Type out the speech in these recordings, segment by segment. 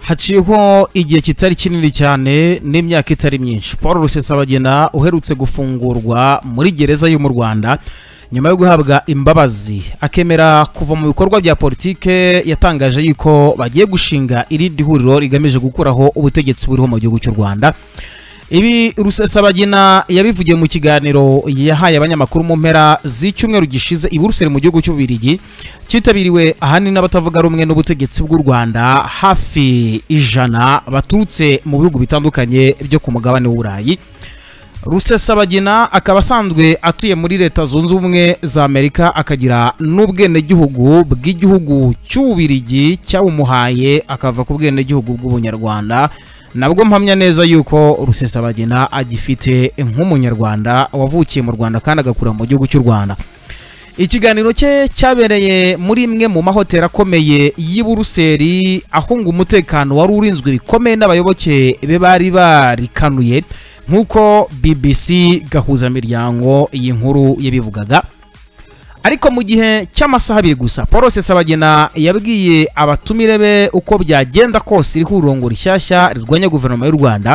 haciyeho igihe kitari kinini cyane n'imyaka itari myinshi paul rusesabagina uherutse gufungurwa muri gereza yo mu rwanda nyuma yo guhabwa imbabazi akemera kuva mu bikorwa bya politike yatangaje yuko bagiye gushinga irindi huriro rigamije gukuraho ubutegetsi buriho mu gihugu cy'u rwanda ibi rusesabagina yabivugiye mu kiganiro yahaye abanyamakuru mu mpera z'icyumweru gishize i buruseli mu gihugu cy'ububirigi cyitabiriwe ahanini n'abatavuga rumwe n'ubutegetsi bw'u rwanda hafi ijana baturutse mu bihugu bitandukanye byo ku mugabane w'uburayi rusesabagina akaba asanzwe atuye muri leta zunze ubumwe za amerika akagira n'ubwenegihugu bw'igihugu cy'ububirigi cyabumuhaye akava ku bwenegihugu bw'ubunyarwanda nabwo mpamya neza yuko rusesabagina agifite nk'umunyarwanda wavukiye mu rwanda kandi agakura mu gihugu cy'u rwanda ikiganiro cye cyabereye muri imwe mu mahoteli akomeye y'i buruseli ahunga umutekano wari urinzwe bikomeye n'abayoboke be bari barikanuye nk'uko bbc gahuzamiryango iyi nkuru yabivugaga ariko mu gihe cy'amasaha abiri gusa paul rusesabagina yabwiye abatumire be uko byagenda kose iriho ururongo rishyashya rirwanya guverinoma y'u rwanda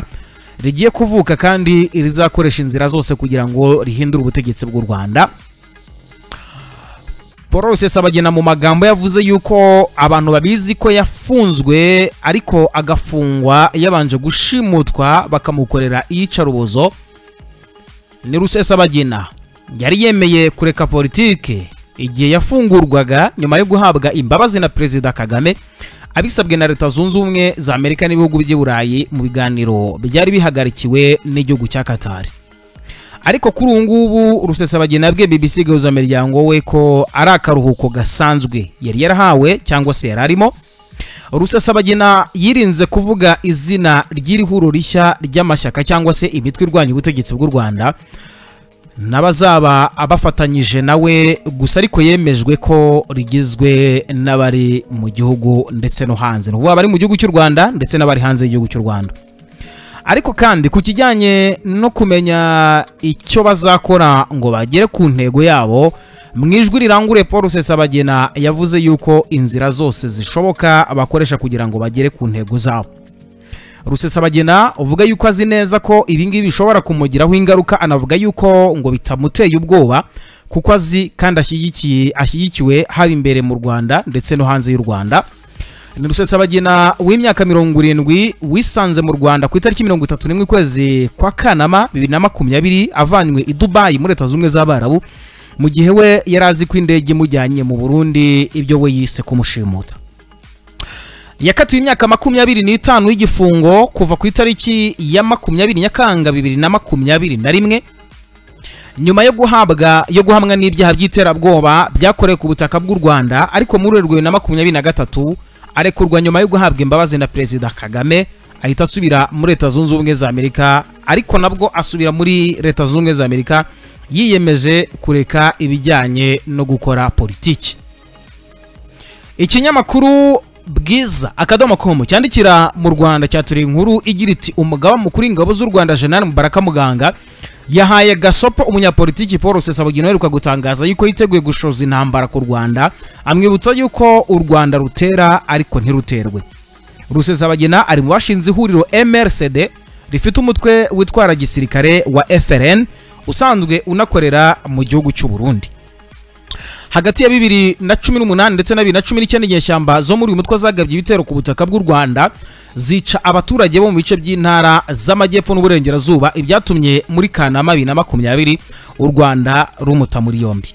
rigiye kuvuka kandi rizakoresha inzira zose kugira ngo rihindure ubutegetsi bw'u rwanda paul rusesabagina mu magambo yavuze yuko abantu babizi ko yafunzwe ariko agafungwa yabanje gushimutwa bakamukorera iyicarubozo ni rusesabagina yari yemeye kureka politike igihe yafungurwaga nyuma yo guhabwa imbabazi na perezida kagame abisabwe na leta zunze ubumwe za amerika n'ibihugu by'i burayi mu biganiro byari bihagarikiwe n'igihugu cya katari ariko kuri ubu ngubu rusesabagina bwe bbc gahuzamiryango we ko ari akaruhuko gasanzwe yari yarahawe cyangwa se yari arimo rusesabagina yirinze kuvuga izina ry'iri huriro rishya ry'amashyaka cyangwa se imitwe irwanya ubutegetsi bw'u rwanda n'abazaba abafatanyije nawe gusa ariko yemejwe ko rigizwe n'abari mu gihugu ndetse no hanze ni ukuvuga abari mu gihugu cy'u rwanda ndetse n'abari hanze y'igihugu cy'u rwanda ariko kandi ku kijyanye no kumenya icyo bazakora ngo bagere ku ntego yabo mu ijwi rirangure paul rusesabagina yavuze yuko inzira zose zishoboka bakoresha kugira ngo bagere ku ntego zabo rusesabagina uvuga yuko azi neza ko ibingibi bishobora kumugiraho ingaruka anavuga yuko ngo bitamuteye ubwoba kuko azi kandi ashyigikiye ashyigikiwe haba imbere mu rwanda ndetse no hanze y'u rwanda ni rusesabagina w'imyaka mirongo irindwi wisanze mu rwanda ku itariki mirongo itatu n'imwe ukwezi kwa kanama bibiri na makumyabiri avanywe i dubayi muri leta z'ubumwe z'abarabu mu gihe we yari azi ko indege imujyanye mu burundi ibyo we yise kumushimuta yakatiwe imyaka makumyabiri n'itanu y'igifungo kuva ku itariki ya makumyabiri nyakanga bibiri na makumyabiri na rimwe nyuma yo guhabwa yo guhamwa n'ibyaha by'iterabwoba byakorewe ku butaka bw'u rwanda ariko muri urwo bibiri na makumyabiri na gatatu arekurwa nyuma yo guhabwa imbabazi na perezida kagame ahita asubira muri leta zunze ubumwe za amerika ariko nabwo asubira muri leta zunze ubumwe za amerika yiyemeje kureka ibijyanye no gukora politiki ikinyamakuru bwiza akadomo komu cyandikira mu rwanda cyaturiye inkuru igira iti umugaba mukuru ingabo z'u rwanda jenali mubaraka muganga yahaye gasopo umunyapolitiki paul rusesabagina uheruka gutangaza yuko yiteguye gushoza intambara ku rwanda amwibutsa yuko u rwanda rutera ariko ntiruterwe rusesabagina ari mu bashinze ihuriro mrcd rifite umutwe witwara gisirikare wa frn usanzwe unakorera mu gihugu cy'u burundi hagati ya bibiri na cumi n'umunani ndetse na bibiri na cumi n'icyenda inyeshyamba zo muri uyu mutwe zagabye ibitero ku butaka bw'u rwanda zica abaturage bo mu bice by'intara z'amajyepfo n'uburengerazuba ibyatumye muri kanama bibiri na makumyabiri u rwanda rumuta muri yombi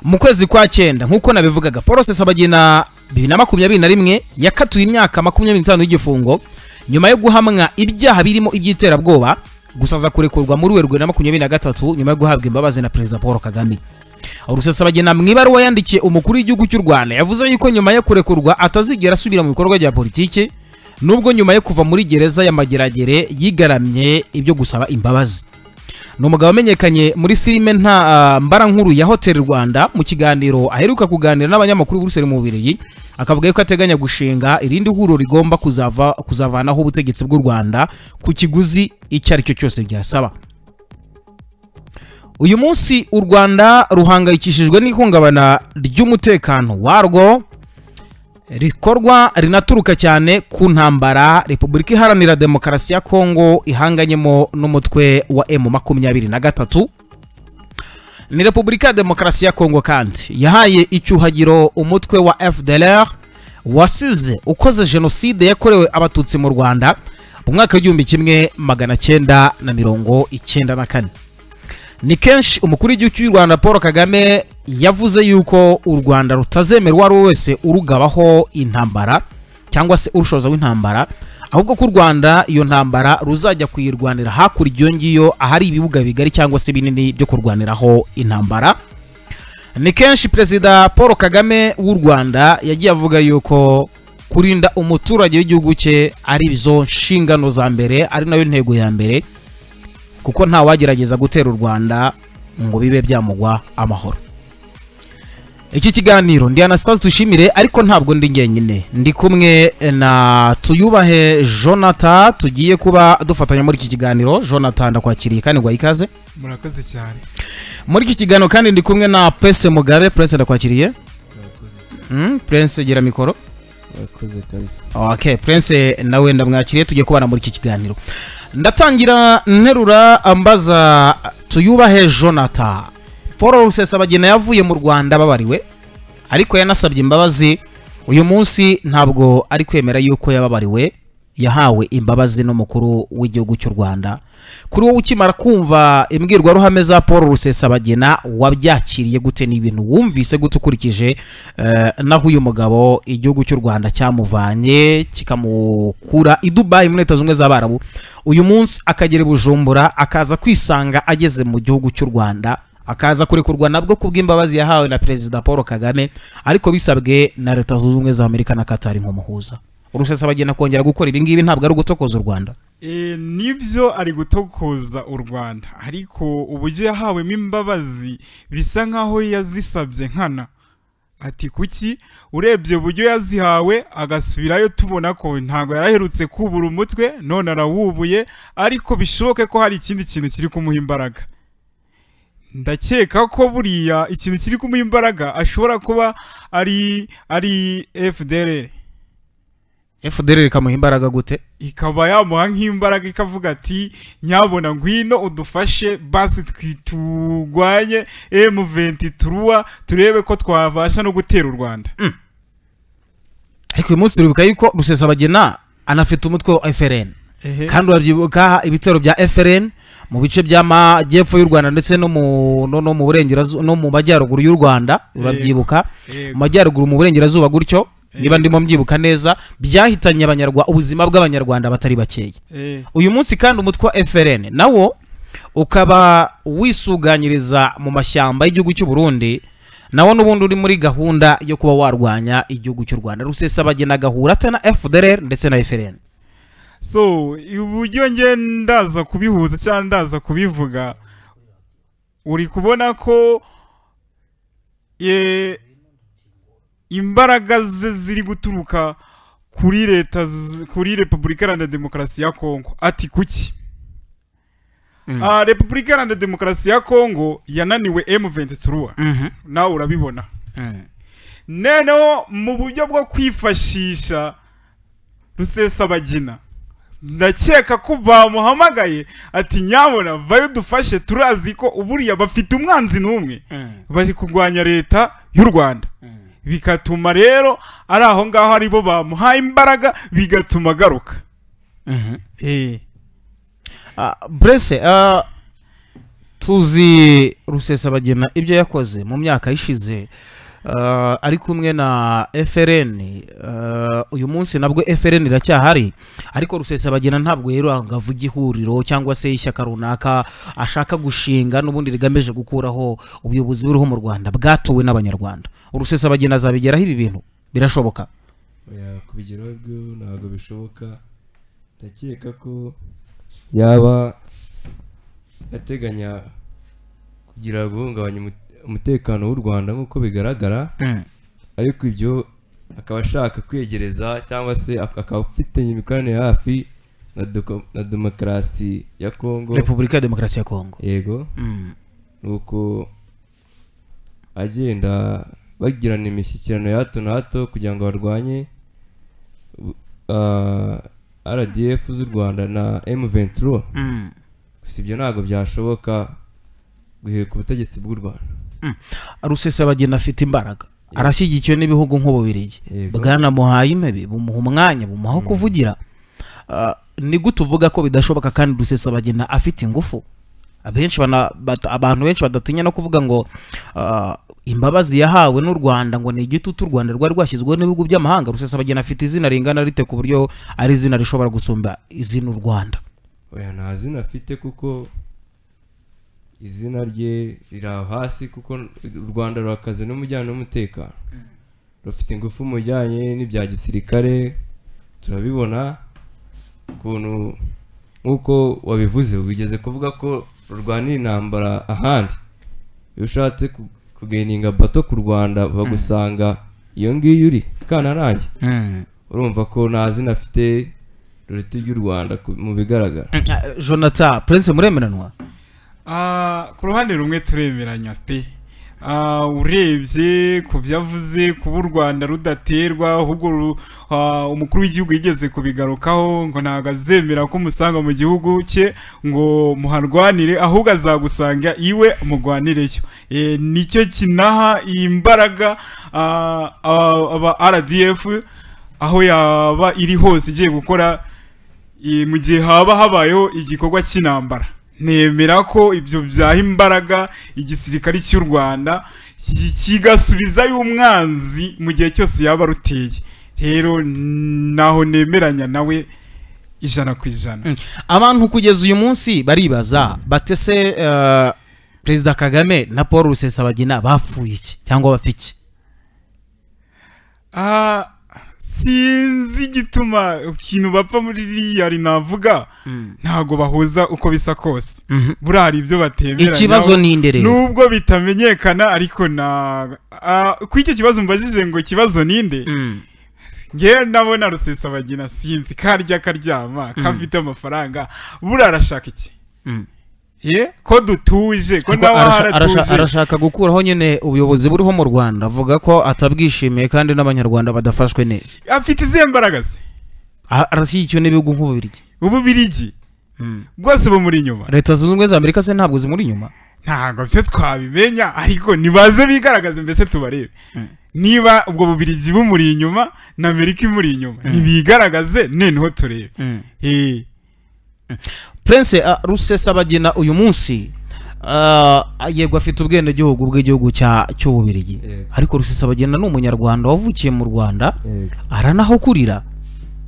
mu kwezi kwa cyenda nk'uko nabivugaga paul rusesabagina bibiri na makumyabiri na rimwe yakatuye imyaka makumyabiri n'itanu y'igifungo nyuma yo guhamwa ibyaha birimo iby'iterabwoba gusa aza kurekurwa muri werurwe na makumyabiri na gatatu nyuma yo guhabwa imbabazi na perezida paul kagame rusesabagina mu ibaruwa yandikiye umukuru w'igihugu cy'u rwanda yavuze yuko nyuma yo kurekurwa atazigera asubira mu bikorwa bya politiki nubwo nyuma yo kuva muri gereza ya mageragere yigaramye ibyo gusaba imbabazi ni umugabo wamenyekanye muri filime nta mbarankuru ya hoteli rwanda mu kiganiro aheruka kuganira n'abanyamakuru b'uruseri mu bubirigi akavuga yuko ateganya gushinga irindi huriro rigomba kuzavanaho ubutegetsi bw'u rwanda ku kiguzi icyo ari cyo cyose byasaba uyu munsi u rwanda ruhangayikishijwe n'ihungabana ry'umutekano warwo rikorwa rinaturuka cyane ku ntambara repubulika iharanira demokarasi ya kongo ihanganyemo n'umutwe wa emu makumyabiri na gatatu ni repubulika ya demokarasi ya kongo kandi yahaye icyuhagiro umutwe wa fdlr wasize ukoze jenoside yakorewe abatutsi mu rwanda mu mwaka w'igihumbi kimwe magana cyenda na mirongo icyenda na kane ni kenshi umukuru w'igihugu cy'u rwanda paul kagame yavuze yuko u rwanda rutazemerwa uwo ari we wese urugabaho intambara cyangwa se urushoza w'intambara ahubwo ko u rwanda iyo ntambara ruzajya kuyirwanira hakurya iyo ngiyo ahari ibibuga bigari cyangwa se binini byo kurwaniraho intambara ni kenshi perezida paul kagame w'u rwanda yagiye avuga yuko kurinda umuturage w'igihugu cye ari izo nshingano za mbere ari nayo ntego ya mbere kuko ntawagerageza gutera u rwanda ngo bibe byamugwa amahoro iki kiganiro ndi anastase dushimire ariko ntabwo ndi njyenyine ndi kumwe na tuyubahe jonathan tugiye kuba dufatanya muri iki kiganiro jonathan ndakwakiriye kandi ngo ikaze murakoze cyane muri iki kiganiro kandi ndi kumwe na purese mugabe purese ndakwakiriye Murakoze cyane. Mm, purese gira mikoro Murakoze kabisa. ok prince nawe ndamwakiriye tujye kubana muri iki kiganiro ndatangira nterura ambaza tuyubahe jonathan paul rusesabagina yavuye mu rwanda babariwe ariko yanasabye imbabazi uyu munsi ntabwo ari kwemera yuko yababariwe yahawe imbabazi n'umukuru w'igihugu cy'u rwanda kuri wowe ukimara kumva imbwirwaruhame za paul rusesabagina wabyakiriye gute ni ibintu wumvise gute ukurikije eh, naho uyu mugabo igihugu cy'u rwanda cyamuvanye kikamukura i dubayi muri leta zunze ubumwe z'abarabu uyu munsi akagera i bujumbura akaza kwisanga ageze mu gihugu cy'u rwanda akaza kurekurwa nabwo kubw'imbabazi yahawe na perezida paul kagame ariko bisabwe na leta zunze ubumwe za amerika na katari nk'umuhuza urusesabagina kongera gukora ibi ngibi ntabwo ari ugutokoza u rwanda Eh, nibyo ari gutokoza u rwanda ariko uburyo yahawemo imbabazi bisa nk'aho yazisabye nkana ati kuki urebye uburyo yazihawe agasubirayo tubona ko ntabwo yaraherutse kubura umutwe none arawubuye ariko bishoboke ko hari ikindi kintu kiri kumuha imbaraga ndakeka ko buriya ikintu kiri kumuha imbaraga ashobora kuba ari ari fdr fdr ikamuha imbaraga gute ikaba yamuha nk'imbaraga ikavuga ati nyabona ngwino udufashe basi twi- turwanye M20 turuwa turebe ko twabasha no gutera u Rwanda ariko uyu munsi turibuka yuko rusesabagina anafite umutwe wa frn ehe kandi urabyibuka ibitero bya frn mu bice by'amajyepfo y'u rwanda ndetse no mu no, no mu burengerazuba no mu majyaruguru y'u rwanda urabyibuka mu yego. majyaruguru mu burengerazuba gutyo niba Yego. ndimo mbyibuka neza byahitanye abanyarwanda ubuzima bw'abanyarwanda batari bakeya Eh, uyu munsi kandi umutwe wa frn nawo ukaba wisuganyiriza mu mashyamba y'igihugu cy'u burundi nawo n'ubundi uri muri gahunda yo kuba warwanya igihugu cy'u rwanda rusesabagina agahura ate na fdr ndetse na frn so uburyo nge ndaza kubihuza cyangwa ndaza kubivuga uri kubona ko eh, imbaraga ze ziri guturuka kuri leta z- kuri repubulika iharanira demokarasi ya kongo ati kuki Mm. Ah, repubulika iharanira demokarasi ya kongo yananiwe m23 nawe urabibona noneho mu buryo bwo kwifashisha rusesabagina ndakeka ko bamuhamagaye ati nyabona vayo dufashe turazi ko uburiya bafite umwanzi n'umwe bari kurwanya leta y'u rwanda bigatuma rero ari aho ngaho aribo bamuhaye imbaraga bigatuma agaruka Eh. burese tuzi rusesabagina ibyo yakoze mu myaka ishize ah, ari kumwe na frn ah, uyu munsi nabwo frn iracyahari ariko rusesabagina ntabwo rero angava igihuriro cyangwa se ishyaka runaka ashaka gushinga n'ubundi rigamije gukuraho ubuyobozi buriho mu rwanda bwatowe n'abanyarwanda urusesabagina azabigeraho ibi bintu birashoboka Oya, kubigeraho byo ntabwo bishoboka ndakeka ko yaba ateganya kugira guhungabanya umut- umutekano w'u rwanda nk'uko bigaragara ariko ibyo akaba ashaka kwegereza cyangwa se ak- akaba afite imikoranire hafi na doko- na demokarasi ya kongo repubulika ya demokarasi ya kongo yego Mm. nuko agenda bagirana imishyikirano ya hato na hato kugira ngo barwanye ah, rdf z'u rwanda na m23 Mm. gusa ibyo ntabwo byashoboka guhera ku butegetsi bw'u rwanda rusesabagina afite imbaraga arashyigikiwe n'ibihugu nk'ububirigi Yego. bwana muhaye intebe bumuha umwanya bumuha aho kuvugira Ah, ni gute uvuga ko bidashoboka kandi rusesabagina afite ingufu abenshi bana- bata- abantu benshi badatinya no kuvuga ngo ah, imbabazi yahawe n'u rwanda ngo ni igitutu u rwanda rwari rwashyizweho n'ibihugu by'amahanga rusesabagina afite izina ringana rite ku buryo ari izina rishobora gusumba izina u rwanda oya nta zina afite kuko izina rye riri aho hasi kuko u rwanda rurakaze n'umujyanye n'umutekano rufite ingufu mu bijyanye n'ibya gisirikare turabibona ukuntu nk'uko wabivuze wigeze kuvuga ko rurwanira intambara ahandi iyo ushatse ku- kugeninga bato ku rwanda bagusanga iyo ngiyo uri kananange urumva ko nta zina afite ruruta iry'u rwanda ku- mu bigaragara Ah, jonathan prince muremeranwa Ah, ku ruhande rumwe turemeranya pe Ah, urebye ku byo avuze kuba u rwanda rudaterwa ahubwo ru- ah, umukuru w'igihugu yigeze kubigarukaho ngo ntabwo azemera ko umusanga mu gihugu cye ngo muharwanire ahubwo azagusanga iwe murwanireyo Eh, nicyo kinaha iyi mbaraga ah, ah, aba rdf aho yaba iri hose igiye gukora eh, mu gihe haba habayeho igikorwa cy'intambara nemera ko ibyo byaha imbaraga igisirikare cy'u rwanda ki- kigasubizayo umwanzi mu gihe cyose yaba aruteye rero naho nemeranya nawe ijana ku ijana abantu kugeza uyu munsi baribaza batese perezida kagame na paul rusesabagina bapfuye iki cyangwa bapfa iki Ah, sinzi igituma ikintu bapfa muri ririya rinavuga ntabwo bahuza uko bisa kose Mhm. buriya hari ibyo batemeranya ikibazo ni inde rero nubwo bitamenyekana ariko na ah, kuri icyo kibazo mbajije ngo ikibazo ninde Mm. ngewe ndabona rusesabagina sinzi karya karyama kafite amafaranga buriya arashaka iki Mm. ye ko dutuje ko Ariko nawe arasha- arasha- haratuje arashaka gukuraho nyine ubuyobozi buriho mu rwanda avuga ko atabwishimiye kandi n'abanyarwanda badafashwe neza afite izihe mbaraga ze A- arashyigikiwe n'ibihugu nk'ububirigi ububirigi Mm. bwose bumuri inyuma leta zunze ubumwe za amerika se ntabwo zimuri inyuma ntabwo byo twabimenya ariko nibaze bigaragaze mbese tubarebe niba ubwo bubirigi bumuri inyuma na amerika imuri inyuma nibigaragaze noneho turebe Eh, prince ah, rusesabagina uyu munsi ah, yego afite ubwenegihugu bw'igihugu cya cy'ububirigi Yego. ariko rusesabagina ni umunyarwanda wavukiye mu rwanda aranaho kurira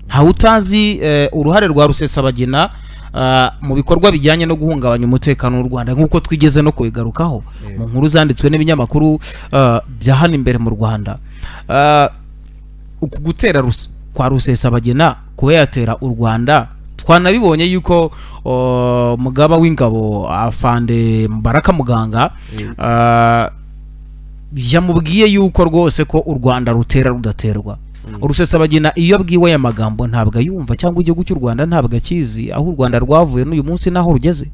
ntawe utazi eh, uruhare rwa rusesabagina ah, mu bikorwa bijyanye no guhungabanya umutekano w'u rwanda nk'uko twigeze no kubigarukaho mu nkuru zanditswe n'ibinyamakuru ah, bya hano imbere mu rwanda Ah, uku gutera Rus- kwa rusesabagina kuba yatera u rwanda twanabibonye yuko oh, mugaba w'ingabo afande mubaraka muganga ah, yamubwiye yuko rwose ko u rwanda rutera rudaterwa rusesabagina iyo abwiwe aya magambo ntabwo ayumva cyangwa igihugu cy'u rwanda ntabwo akizi aho u rwanda rwavuye n'uyu munsi n'aho rugeze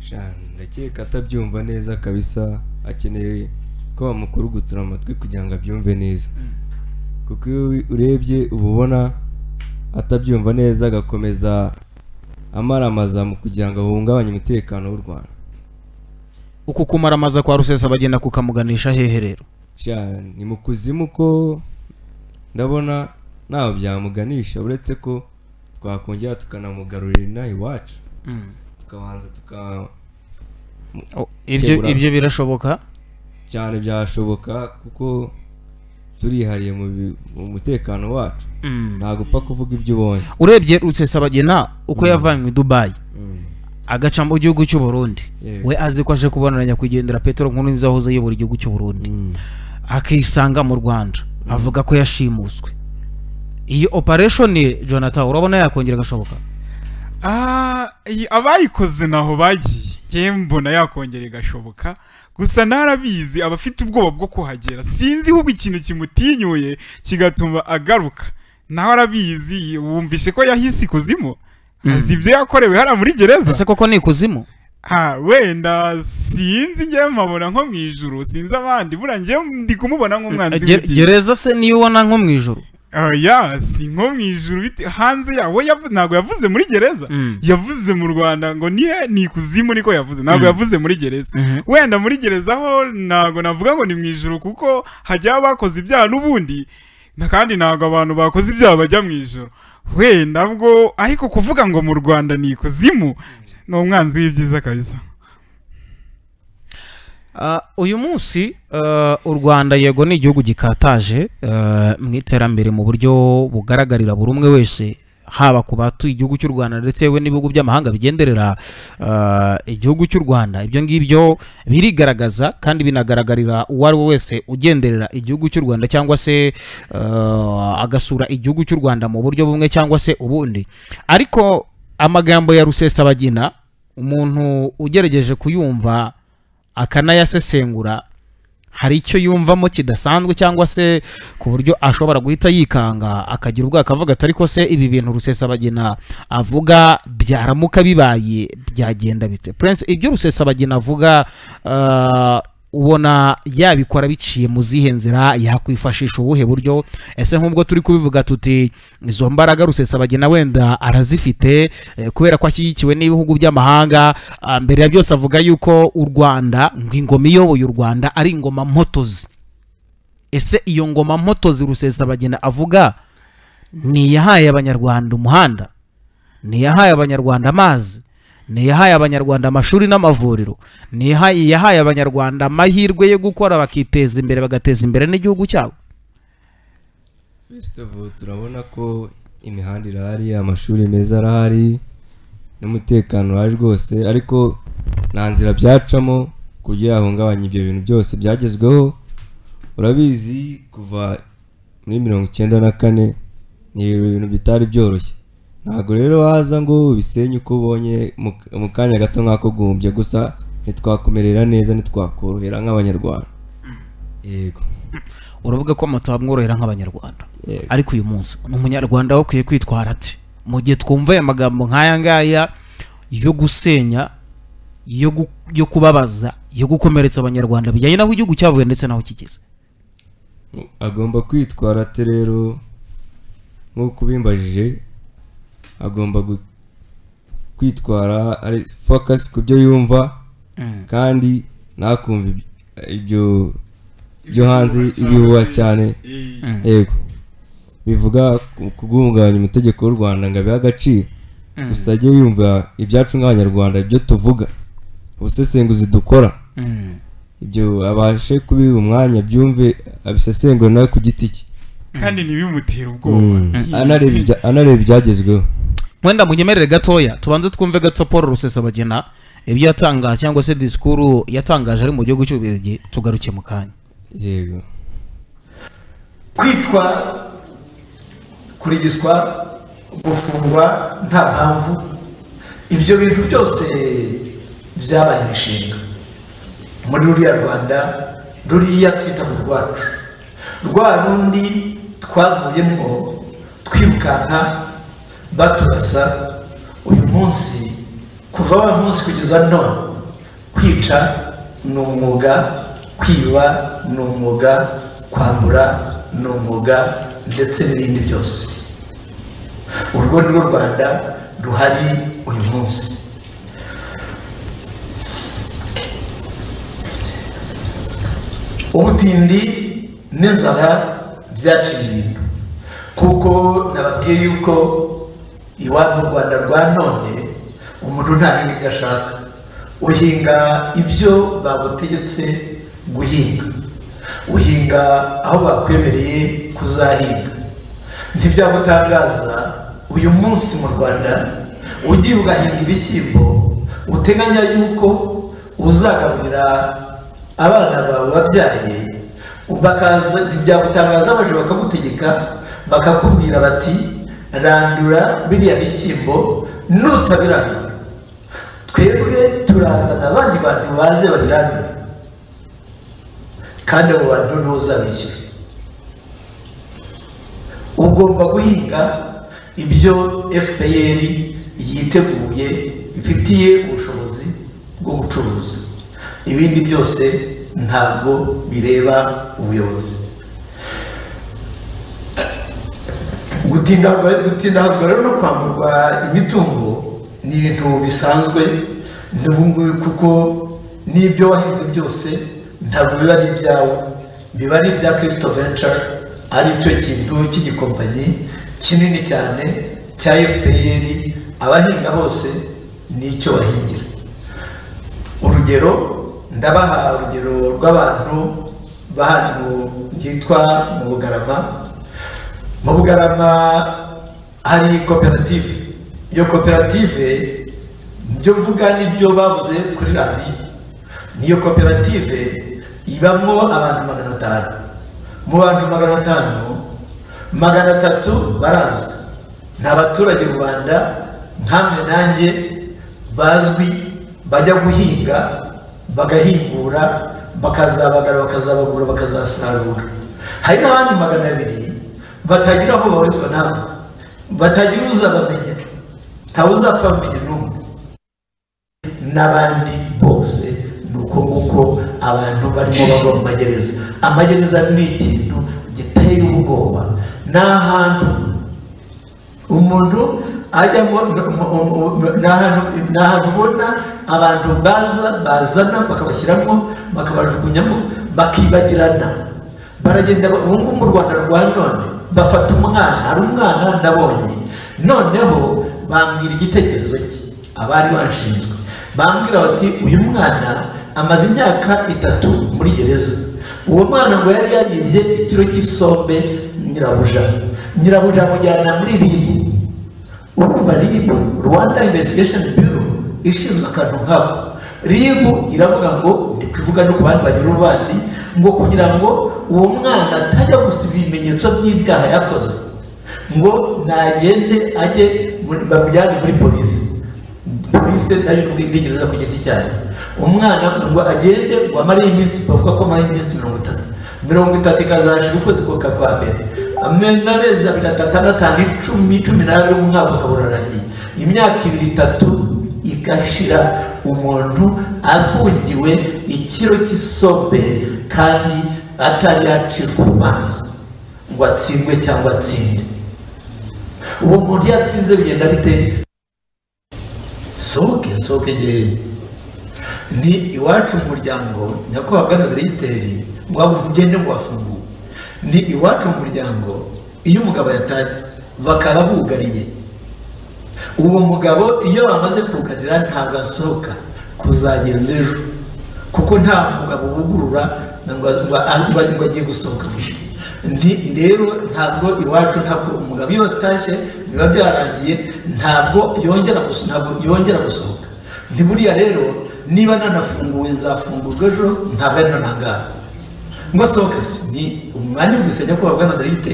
Sha, ndakeka atabyumva neza kabisa akeneye ko bamukurugutura amatwi kugira ngo abyumve neza kuko iyo urebye uba ubona atabyumva neza agakomeza amaramaza mu kugira ngo ahungabanye umutekano w'u rwanda uku kumaramaza kwa rusesabagina kukamuganisha hehe rero Sha, ni mu kuzimu ko ndabona ntaho byamuganisha uretse ko twakongera tukanamugarurira inaha iwacu tukabanza tuka Oh, ibyo Kebura. ibyo birashoboka cyane byashoboka kuko turihariye mu bi- mu mutekano wacu ntabwo upfa kuvuga ibyo ubonye urebye rusesabagina uko yavanywe i dubayi agaca mu gihugu cy'u Burundi Yego. we azi ko aje kubonana nyakwigendera petero nkuru nziza wahoze ayobora igihugu cy'u Burundi Mm. akisanga mu rwanda avuga ko yashimuswe iyi operation jonathan urabona yakongera agashoboka Ah, iyi- abayikoze naho bagiye ngewe mbona yakongera igashoboka gusa narabizi abafite ubwoba bwo kuhagera sinzi ahubwo ikintu kimutinyuye kigatuma agaruka nawe arabizi wumvishe ko yahise ikuzimu azi ibyo yakorewe hariya muri gereza ese koko ni ikuzimu ha wenda sinzi njyewe mpabona nko mu ijuru sinzi abandi buriya njyewe ndi kumubona nk'umwanzi Ge- gereza se niyo ubona nko mu ijoro oya si nko mu ijuru bite- hanze yawo ntabwo yavuze muri gereza Mm. yavuze mu rwanda ngo nihe ni ikuzimu niko yavuze ntabwo Mm. yavuze muri gereza Mhm. wenda muri gereza ho ntabwo navuga ngo ni mu ijuru kuko hajyaho abakoze ibyaha n'ubundi na- kandi ntabwo abantu bakoze ibyaha bajya mu ijuru wenda bwo ariko kuvuga ngo mu rwanda ni ikuzimu ni umwanzi w'ibyiza kabisa Ah, uyu munsi ah, u rwanda yego ni igihugu gikataje ah, mu iterambere mu buryo bugaragarira buri umwe wese haba ku batuye igihugu cy'u rwanda ndetse yewe n'ibihugu by'amahanga bigenderera ah, igihugu cy'u rwanda ibyo ngibyo birigaragaza kandi binagaragarira uwo ari we wese ugenderera igihugu cy'u rwanda cyangwa se ah, agasura igihugu cy'u rwanda mu buryo bumwe cyangwa se ubundi ariko amagambo ya rusesabagina umuntu ugerageje kuyumva akanayasesengura hari icyo yumvamo kidasanzwe cyangwa se ku buryo ashobora guhita yikanga akagira ubwo akavuga ati ariko se ibi bintu rusesabagina avuga byaramuka bibaye byagenda bite prince ibyo rusesabagina avuga ah, ubona yabikora biciye mu zihe nzira yakwifashisha ubuhe buryo ese nk'ubwo turi kubivuga tuti izo mbaraga rusesabagina wenda arazifite eh, kubera ko ashyigikiwe n'ibihugu by'amahanga ah, mbere ya byose avuga yuko u rwanda ngo ingoma iyoboye u rwanda ari ingoma mpotozi ese iyo ngoma mpotozi rusesabagina avuga ni iyahaye abanyarwanda umuhanda ni iyahaye abanyarwanda amazi ni iyahaye abanyarwanda amashuri n'amavuriro ni iyaha- iyahaye abanyarwanda amahirwe yo gukora bakiteza imbere bagateza imbere n'igihugu cyabo First of all, turabona ko imihanda irahari amashuri meza arahari n'umutekano urahari rwose ariko nta nzira byacamo ku buryo yahungabanya ibyo bintu byose byagezweho urabizi kuva muri mirongo icyenda na kane ni ibintu bitari byoroshye ntabwo rero waza ngo ubisenye uko ubonye mu mu kanya gato nk'ako guhumbya gusa ntitwakumerera neza ntitwakorohera nk'abanyarwanda yego uravuga ko moto hamworohera nk'abanyarwanda Yego. ariko uyu munsi umunyarwanda we akwiye kwitwara ati mu gihe twumva aya magambo nk'aya ngaya yo gusenya yo gu- yo kubabaza yo gukomeretsa abanyarwanda bijyanye n'aho igihugu cyavuye ndetse n'aho kigeze agomba kwitwara ate rero nk'uko ubimbajije agomba gu- kwitwara ari focus ku byo yumva kandi ntakumva iby- ibyo byo hanze ibihuha cyane yego bivuga ku- kuguhungabanya umutegeko w'u rwanda ngo abihe agaciro gusa ajye yumva ibyacu nk'abanyarwanda ibyo tuvuga ubusesenguzi dukora ibyo abashe kubiha umwanya byumve abisesengura nawe ku giti cye kandi ntibimutera ubwoba anareba ibya- anareba ibyagezweho wenda munyemerere gatoya tubanze twumve gato paul rusesabagina ibyo yatangaje cyangwa se disikuru yatangaje ari mu gihugu cy'ububirigi tugaruke mu kanya yego kwitwara kurigizwa gufungwa nta mpamvu ibyo bintu byose byabaye imishinga muri ruriya rwanda ruriya twita mu rwacu rwa rundi twavuyemo twirukanka baturasa uyu munsi kuva wa munsi kugeza none kwica ni umwuga kwiba ni umwuga kwambura ni umwuga ndetse n'ibindi byose urwo ni rwo rwanda ruhari uyu munsi ubutindi n'inzara byaciye ibintu kuko nababwiye yuko iwabo mu rwanda rwa none umuntu ntahinga ibyo ashaka uhinga ibyo bagutegetse guhinga uhinga aho bakwemereye kuzahinga ntibyagutangaza uyu munsi mu rwanda ugiye ugahinga ibishyimbo uteganya yuko uzagaburira abana bawe wabyaye bakaza ntibyagutangaza baje bakagutegeka bakakubwira bati randura biriya bishyimbo nutabirandura twebwe turazana abandi bantu baze babirandura kandi abo bantu nibo uzabishyura ugomba guhinga ibyo fpr yiteguye bifitiye ubushobozi bwo gucuruza ibindi byose ntabwo bireba ubuyobozi gutinda gutindahazwa rero no kwamburwa imitungo ni ibintu bisanzwe n'ubungubu kuko n'ibyo wahinze byose ntabwo biba ari ibyawe biba ari ibya kirisito venture ari cyo kintu cy'igikompanyi kinini cyane cya fpr abahinga bose nicyo bahingira urugero ndabaha urugero rw'abantu b'ahantu byitwa mu bugarama mu bugarama hari koperative iyo koperative ibyo mvuga n'ibyo bavuze kuri radiyo niyo koperative ibamo abantu magana atanu mu bantu magana atanu magana atatu barazwi ni abaturage mu rwanda nkamwe nanjye bazwi bajya guhinga bagahingura bakazabagara bakazabagura bakazasarura hari n'abandi magana abiri batagira aho babarizwa nabo batagira uzabamenya ntawe uzapfa bamenya n'umwe n'abandi bose ni uko nguko abantu barimo bava mu magereza amagereza ni ikintu giteye ubwoba ni ahantu umuntu ajyamo ni ahantu ubona abantu baza bazana bakabashyiramo bakabajugunyamo bakibagirana baragenda ubu ngubu mu rwanda rwa none bafata umwana hari umwana ndabonye noneho bambwira igitekerezo cye abari bashinzwe bambwira bati uyu mwana amaze imyaka itatu muri gereza uwo mwana ngo yari yaribye ikiro cy'isombe nyirabuja nyirabuja amujyana muri ribu urumva ribu rwanda investigation bureau ishinzwe akantu nkako ribu iravuga ngo ndi kuvuga no ku bandi bagira ububani ngo kugira ngo uwo mwana atajya gusa ibimenyetso by'ibyaha yakoze ngo nagende ajye bamujyane muri polisi polisi nayo n'ubwingereza ku giti cyayo umwana ngo agende ngo amare iminsi bavuga ko amara iminsi mirongo itatu mirongo itatu ikazashira ukwezi kwa mbere amezi abiri atanu atanu icumi cumi n'abiri mu mwaka ukaba urarangiye imyaka ibiri itatu igashira umuntu afungiwe ikiro cy'isombe kandi atari yacirwa urubanza ngo atsindwe cyangwa atsinde uwo muntu iyo atsinze bigenda bite sohoke sohoke ngewe ni iwacu mu muryango nyakubahwa ganadiriteri ngo ugende ngo wafunguwe ni iwacu mu muryango iyo umugabo yatashye bakaba bugariye uwo mugabo iyo bamaze kugarira ntabwo asohoka kuzageza ejo kuko nta mugabo wugurura ngo agiye gusohoka rero ntabwo iwacu ntabwo umugabo iyo atashye biba byarangiye ntabwo yongera gusohoka buriya rero niba nanafunguwe nzafungurwa ejo ntabwo ari nanagaha ngo sohoke ni umwanya w'udusenya ko wabwana darite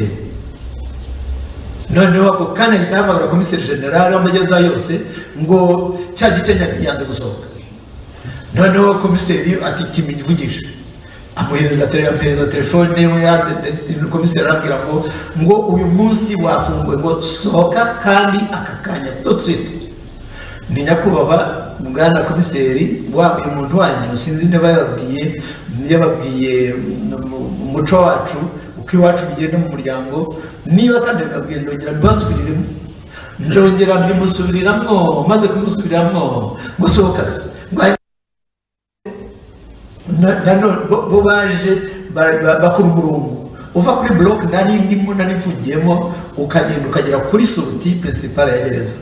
noneho ako kanya ahita ahamagara komiseri generale w'amageza yose ngo cya gice yanze gusohoka noneho komiseri ati kimuvugisha amuhereza amuhereza telefone komiseri arabwira ngo ngo uyu munsi wafunguwe ngo sohoka kandi aka kanya dutwite ni nyakubahwa mwana komiseri waba uyu muntu wanyu sinzi niba yababwiye yababwiye umuco wacu uko iwacu bigenda mu muryango niba kandi bibabwiye ndongera mbibasubiriremo ndongera mbimusubiriramo maze kumusubiramo gusohoka se bo baje bakora umurongo uva kuri buroke nari ndimo nari mfungiyemo ukagenda ukagera kuri suruti peresipara ya gereza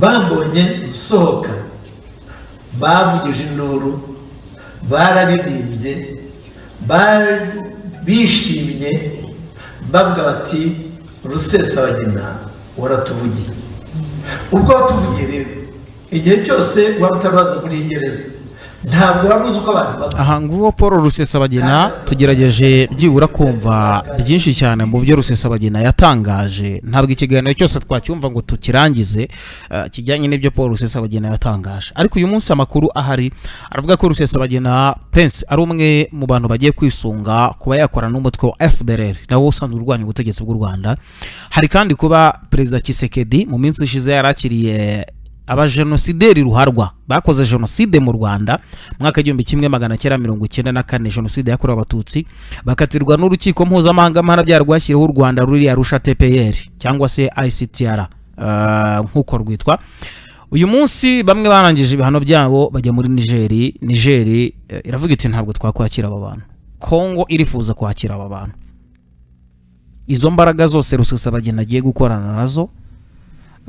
bambonye gusohoka bavugije induru bararirimbye bishimye bavuga bati rusesabagina waratuvugiye ubwo watuvugiye rero igihe cyose waba utaraza muri iyi gereza ntabwo wari uzi uko abantu bavuga aha nguwo paul rusesabagina tugerageje byibura kumva byinshi cyane mu byo rusesabagina yatangaje ntabwo ikiganiro cyose twacyumva ngo tukirangize eh, kijyanye n'ibyo paul rusesabagina yatangaje ariko uyu munsi amakuru ahari aravuga ko rusesabagina prince ari umwe mu bantu bagiye kwisunga kuba yakora n'umutwe wa fdr nawo usanzwe urwanya ubutegetsi bw'u rwanda hari kandi kuba perezida kisekedi mu minsi ishize yarakiriye abajenosideri ruharwa bakoze jenoside mu rwanda mu mwaka w'igihumbi kimwe magana cyenda mirongo icyenda na kane jenoside yakorewe abatutsi bakatirwa n'urukiko mpuzamahanga mpanabyaha rwashyiriweho u rwanda ruri arusha tpr cyangwa se ictr eh, nk'uko rwitwa uyu munsi bamwe barangije ibihano byabo bajya muri nigeri nigeri eh, iravuga iti ntabwo twakwakira aba bantu kongo irifuza kwakira aba bantu izo mbaraga zose rusesabagina agiye gukorana nazo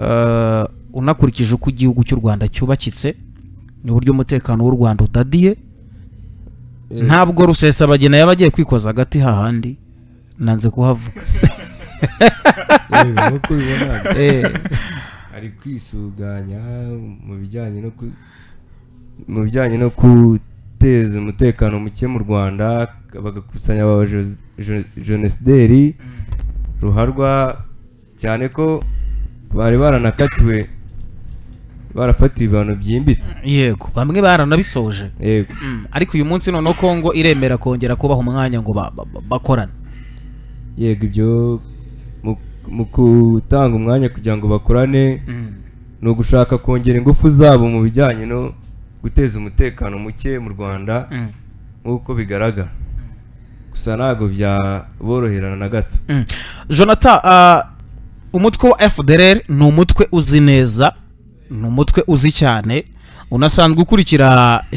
eh, unakurikije uko igihugu cy'u rwanda cyubakitse n'uburyo umutekano w'u rwanda udadiye ntabwo rusesabagina yaba agiye kwikoza hagati hahandi nanze kuhavuga yewe nk'uko ubibona Eh, ari kwisuganya mu bijyanye no ku mu bijyanye no guteza umutekano muke mu rwanda bagakusanya aba jose- jo- jenosideri ruharwa cyane ko bari baranakatiwe barafatiwe ibihano byimbitse yego bamwe baranabisoje yego Mm, ariko uyu munsi noneho kongo iremera kongera kubaha umwanya ngo ba- ba- ba- bakorane yego ibyo mu- mu gutanga umwanya kugira ngo bakorane ni ugushaka kongera ingufu zabo mu bijyanye no guteza umutekano muke mu rwanda nk'uko bigaragara gusa ntabwo byaboroherana na gato Mm. jonathan ah, umutwe wa fdr ni umutwe uzi neza ni umutwe uzi cyane unasanzwe ukurikira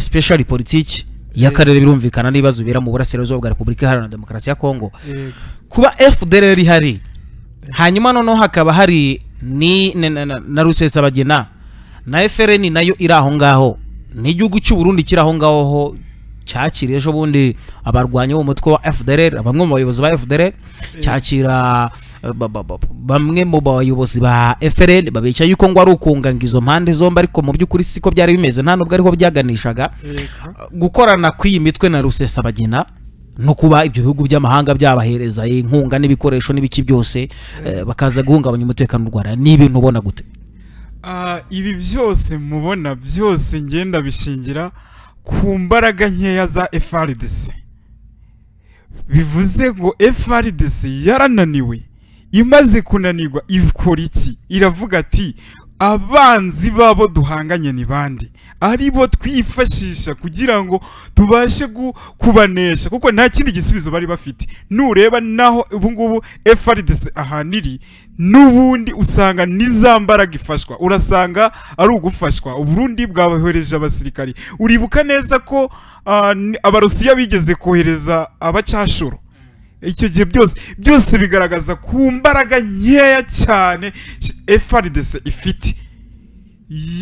special politiki y'akarere birumvikana n'ibibazo bibera mu burasirazuba bwa repubulika iharanira demokarasi ya kongo yego kuba fdr ihari hanyuma noneho hakaba hari ni na, na, na, na rusesabagina na frn nayo iri aho ngaho n'igihugu cy'u burundi kiri aho ngaho ho cyakira ejo bundi abarwanyi b'umutwe wa fdr bamwe mu bayobozi ba fdr cyakira eh, ba- ba- ba- bamwe mu bayobozi ba frn babica yuko ngo ari ukunganga izo mpande zombi ariko mu by'ukuri siko byari bimeze nta nubwo ariho byaganishaga yego gukorana kw'iyi mitwe na rusesabagina no kuba ibyo bihugu by'amahanga byabahereza inkunga n'ibikoresho n'ibiki byose eh, bakaza guhungabanya umutekano w'u rwanda ni ibintu ubona gute Ah, ibi byose mubona byose ngenda bishingira ku mbaraga nkeya za FRDC bivuze ngo FRDC yarananiwe imaze kunanirwa ikora iki iravuga ati abanzi babo duhanganye ni bande aribo twifashisha kugira ngo tubashe gu- kubanesha kuko nta kindi gisubizo bari bafite nureba naho ubungubu FRDC ahaniri n'ubundi usanga ni za mbaraga ifashwa urasanga ari ugufashwa uburundi bwabohereje abasirikari uribuka neza ko ah, ni- abarusiya bigeze kohereza abacashuro icyo gihe byose byose bigaragaza ku mbaraga nkeya cyane FRDC ifite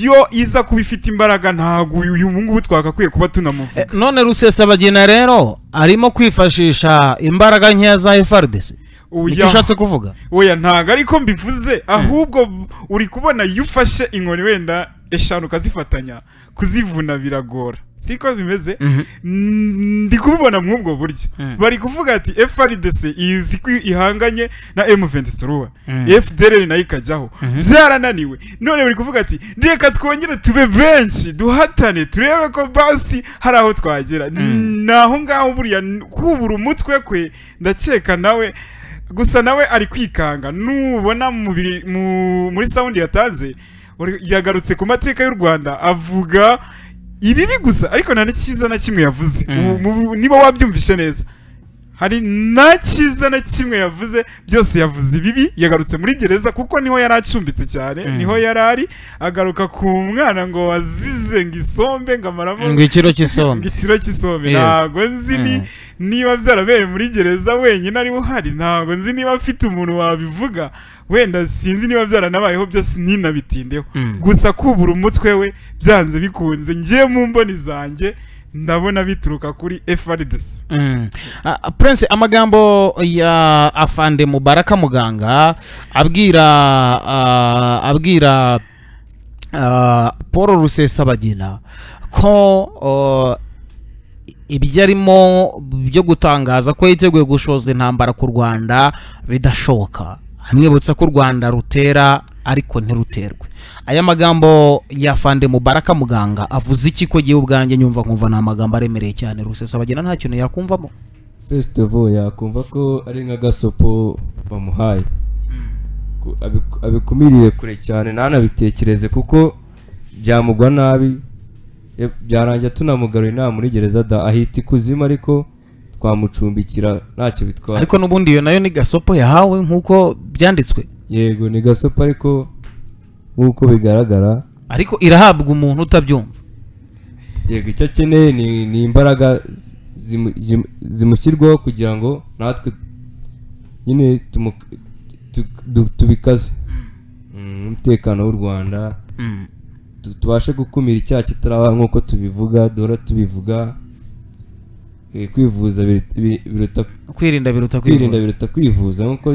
yo iza kuba ifite imbaraga ntabwo uyu uyu ngubu twagakwiye kuba tunamuvuga none rusesabagina rero arimo kwifashisha imbaraga nkeya za frdc nicyo Oya. ushatse kuvuga oya ntabwo ariko mbivuze ahubwo b- uri kubona iyo ufashe inkoni wenda eshanu ukazifatanya kuzivuna biragora siko bimeze Mm, ndi kubibona muri ubwo buryo Mm. bari kuvuga ati FRDC izi ko ihanganye na M23 Mm. FDLR nayo ikajyaho byarananiwe none bari kuvuga ati reka twongere tube benshi duhatane turebe ko basi hari aho twagera naho ngaho buriya n- kubura umutwe kwe ndakeka nawe gusa nawe ari kwikanga nubona mu bi- mu- muri sound yatanze uri- yagarutse ku mateka y'u Rwanda avuga ibibi gusa ariko nta n'ikiza na kimwe yavuze Mm. Mu- mu- niba wabyumvishe neza hari nta cyiza na kimwe yavuze byose yavuze ibibi yagarutse muri gereza kuko niho yari acumbitse cyane Mm. niho yari ari agaruka ku mwana ngo wazize ngo isombe ngo amaramo ngo ikiro ngo cy'isombe ikiro cy'isombe Yego. ntabwo nzi ni Mm. niba byarabereye muri gereza wenyine ariwe uhari ntabwo nzi niba afite umuntu wabivuga wenda sinzi niba byaranabayeho byose ninabitindeho Mm. gusa kubura umutwe we byanze bikunze ngiye mu mboni zanjye ndabona bituruka kuri FRDC Mm. Ah, prince amagambo ya afande mubaraka muganga abwira ah, abwira ah, paul rusesabagina ko oh, ibyo arimo byo gutangaza ko yiteguye gushoza intambara ku rwanda bidashoboka amwibutsa ko u rwanda rutera ariko ntiruterwe aya magambo ya fande mubaraka muganga avuze iki ko gihe ubwanjye nyumva nkumva ni amagambo aremereye cyane rusesabagina nta kintu yakumvamo first of all yakumva ko ari nk'agasopo bamuhaye Ku- abiku- abikumirire kure cyane ntanabitekereze kuko byamugwa nabi e, byarangira tunamugaruye nta muri gereza da ahita ikuzimu ariko twamucumbikira ntacyo bitwara ariko n'ubundi iyo nayo ni gasopo yahawe nk'uko byanditswe yego ni gasopo ariko nk'uko bigaragara ariko irahabwa umuntu utabyumva yego icyo akeneye ni, ni imbaraga zimu- zimu- zimushyirwaho kugira ngo natwe nyine tumu- tu- du- tubikaze Mm, umutekano w'u rwanda Mm. tu- tubashe gukumira icyaha kitaraba nk'uko tubivuga duhora tubivuga Eh, kwivuza biri- biri- biruta kwirinda biruta kwirinda kwivuza biruta kwivuza nk'uko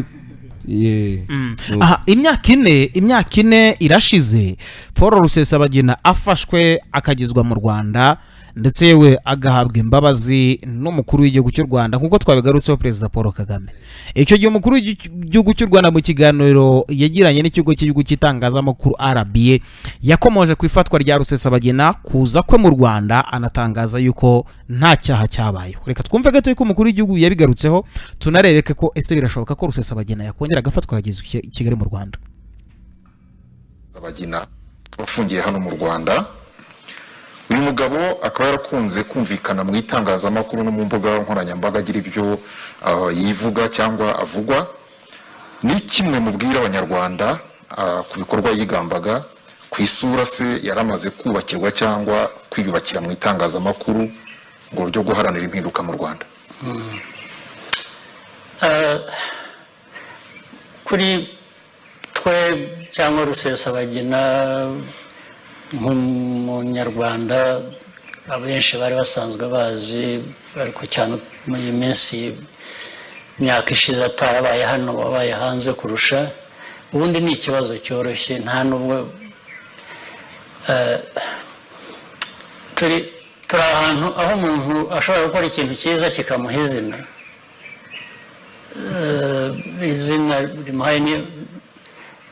eh, Mm. Ubu- aha imyaka ine imyaka ine irashize paul rusesabagina afashwe akagezwa mu rwanda ndetse yewe agahabwa imbabazi n'umukuru w'igihugu cy'u rwanda nk'uko twabigarutseho perezida paul kagame icyo gihe umukuru w'igihugu cy'u rwanda mu kiganiro yagiranye n'ikigo cy'igihugu cy'itangazamakuru rba yakomoje ku ifatwa rya rusesabagina kuza kwe mu rwanda anatangaza yuko nta cyaha cyabayeho reka twumve gato yuko umukuru w'igihugu yabigarutseho tunarebeke ko ese birashoboka ko rusesabagina yakongera agafatwa akagezwa i Ki- i kigali mu rwanda Bagina wafungiye hano mu Rwanda uyu mugabo akaba yarakunze kumvikana mu itangazamakuru no mu mbuga nkoranyambaga agira ibyo ah, yivuga cyangwa avugwa ni kimwe mubwira abanyarwanda ah, ku bikorwa yigambaga ku isura se yari amaze kubakirwa cyangwa kwiyubakira mu itangazamakuru ngo byo guharanira impinduka mu Rwanda kuri twe cyangwa rusesabagina nk'umunyarwanda abenshi bari basanzwe bazi ariko cyane muri iyi minsi imyaka ishize atarabaye hano wabaye hanze kurusha ubundi ni ikibazo cyoroshye nta n'ubwo eh, turi turi ahantu aho umuntu ashobora gukora ikintu cyiza kikamuha izina Eh, izina rimuhaye ni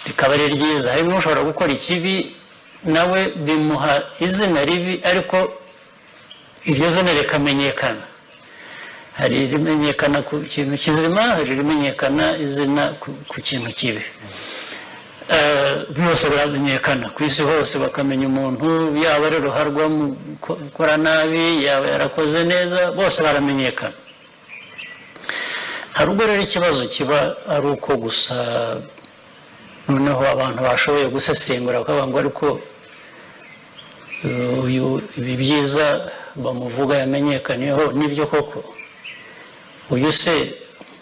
rikaba ari ryiza hari n'ushobora gukora ikibi nawe bimuha izina ribi ariko iryo zina rikamenyekana hari rimenyekana ku kintu kizima hari rimenyekana izina ku, ku kintu kibi Eh, byose biramenyekana ku isi hose bakamenya umuntu yaba ari ruharwa mu ko- gukora nabi yaba yarakoze neza bose baramenyekana hari ubwo rero ikibazo kiba ari uko gusa noneho abantu bashoboye gusesengura bakavuga ngo ariko eh, uyu ibi byiza bamuvuga yamenyekaniyeho nibyo koko uyu se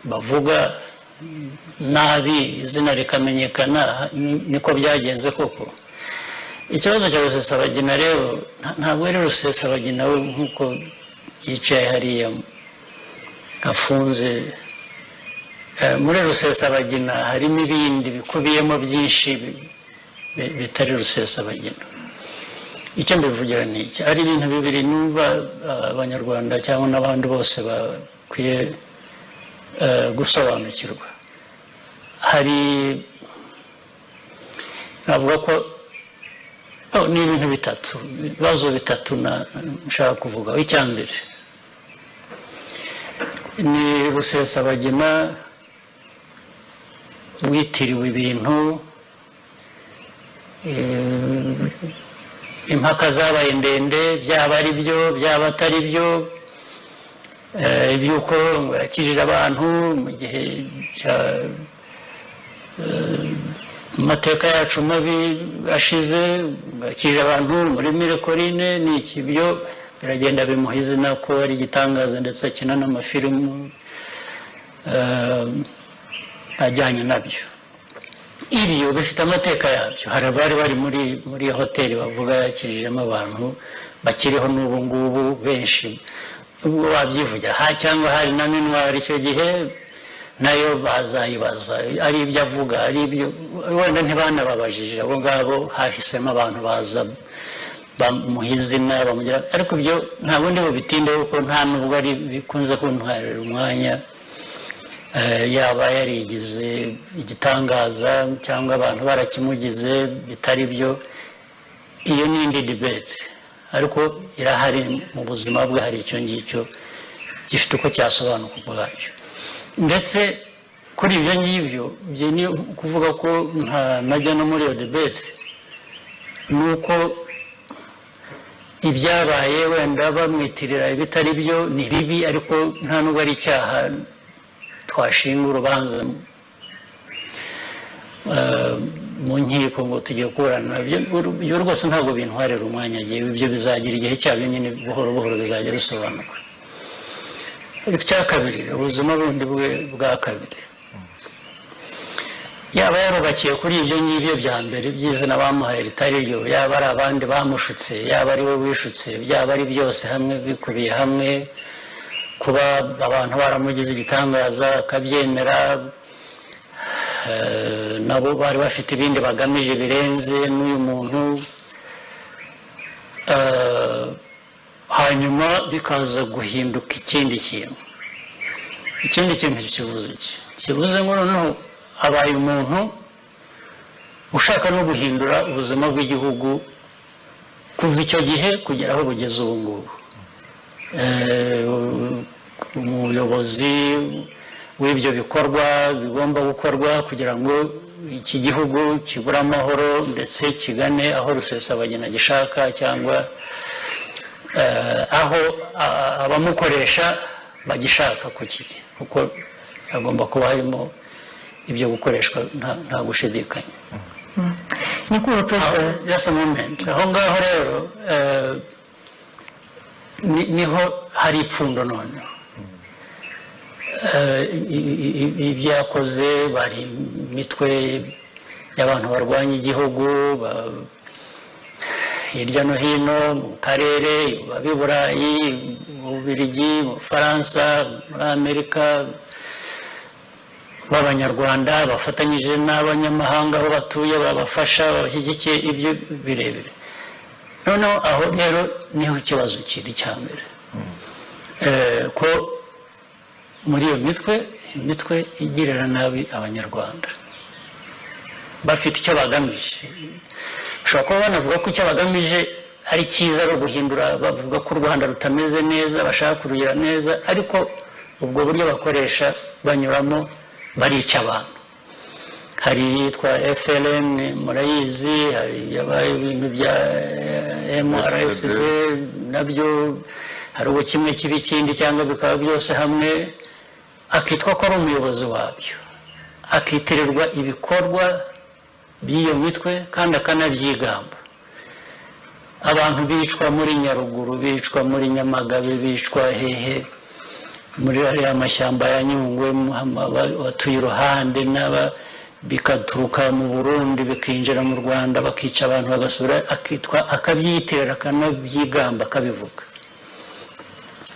bavuga nabi izina rikamenyekana ni- niko byagenze koko ikibazo cya rusesabagina rero nta- ntabwo ari rusesabagina we nk'uko yicaye hariya afunze Eh, muri rusesabagina harimo ibindi bikubiyemo byinshi bi- bi- bitari rusesabagina icyo mbivugira ni iki ari ibintu bibiri numva eh, abanyarwanda cyangwa n'abandi bose bakwiye eh, gusobanukirwa hari navuga ko oh, ni ibintu bitatu ibibazo bitatu na- nshaka kuvuga icya mbere ni rusesabagina witiriwe ibintu eh, impaka zabaye ndende byaba ari byo byaba atari byo eh, iby'uko ngo yakijije abantu mu gihe cya eh, amateka yacu mabi ashize ngo yakijije abantu muri mirekorine ni iki byo biragenda bimuha izina ko ari igitangaza ndetse akina n'amafilimu eh, ajyanye nabyo ibyo bifite amateka yabyo hari abari bari muri muri hoteli bavuga yakirijemo abantu bakiriho n'ubu ngubu benshi ubwo wabyivugira ha cyangwa hari na minwari icyo gihe nayo bazayibaza ari ibyo avuga ari ibyo wenda ntibanababajije abo ngabo hahisemo abantu baza bamuha izina bamugira ariko ibyo nta bundi bubitindeho kuko nta nubwo ari bikunze kuntwarira umwanya Eh, yaba yarigize igitangaza cyangwa abantu barakimugize bitari byo iyo ni indi debate ariko irahari mu buzima bwe hari icyo ngicyo gifite uko cyasobanuka ubwacyo ndetse kuri ibyo ngibyo ibyo ni ukuvuga ko nta najya no muri iyo debate ni uko ibyabaye wenda bamwitirira ibitari byo ni bibi ariko nta nubwo ari icyaha twashinga urubanza Eh, mu nkiko ngo tugiye kuburana Ibyo- ibyo rwose ntabwo bintwarira umwanya ngewe ibyo bizagira igihe cyabyo nyine buhoro buhoro bizajya bisobanuka icya kabiri ubuzima bundi bwe bwa kabiri yaba yarubakiye kuri ibyo ngibyo bya mbere by'izina bamuhaye ritari ryo yaba ari abandi bamushutse yaba ari we wishutse byaba ari byose hamwe bikubiye hamwe kuba abantu baramugize igitangaza akabyemera eh, nabo bari bafite ibindi bagamije birenze n'uyu muntu eh, hanyuma bikaza guhinduka ikindi kintu ikindi kintu kivuze iki kivuze ngo noneho habaye umuntu ushaka no guhindura ubuzima bw'igihugu kuva icyo gihe kugera aho bugeze ubu ngubu Eh, umuyobozi w'ibyo bikorwa bigomba gukorwa kugira ngo iki gihugu kibure amahoro ndetse kigane aho rusesabagina gishaka cyangwa eh, aho a- abamukoresha bagishaka ku kiri kuko hagomba kuba harimo ibyo gukoreshwa nta- nta gushidikanya nyakubahwa perezida just a moment aho ngaho rero eh, ni- niho hari ipfundo none Eh, i- i- i- ibyo yakoze bari imitwe y'abantu barwanya igihugu ba- hirya no hino mu karere babi burayi mu bubiligi mu bufaransa muri amerika b'abanyarwanda bafatanyije n'abanyamahanga aho batuye babafasha babashyigikiye ibyo birebire noneho aho rero niho ikibazo kiri cya mbere Eh, ko muri iyo mitwe imitwe igirira nabi abanyarwanda bafite icyo bagamije ushobora kuba banavuga ko icyo bagamije ari cyiza ari uguhindura bavuga ko u rwanda rutameze neza bashaka kurugira neza ariko ubwo buryo bakoresha banyuramo barica abantu hari iyitwa fln murayizi hari yabaye ibintu bya eh, mrsd nabyo hari ubu kimwe kiba ikindi cyangwa bikaba byose hamwe akitwa ko ari umuyobozi wabyo akitirirwa ibikorwa by'iyo mitwe kandi akanabyigamba abantu bicwa muri nyaruguru bicwa muri nyamagabe bicwa hehe muri ariya mashyamba ya nyungwe Muhama- ba- batuye iruhande n'aba bikaturuka mu burundi bikinjira mu rwanda bakica abantu bagasubira akitwa akabyitirira akanabyigamba akabivuga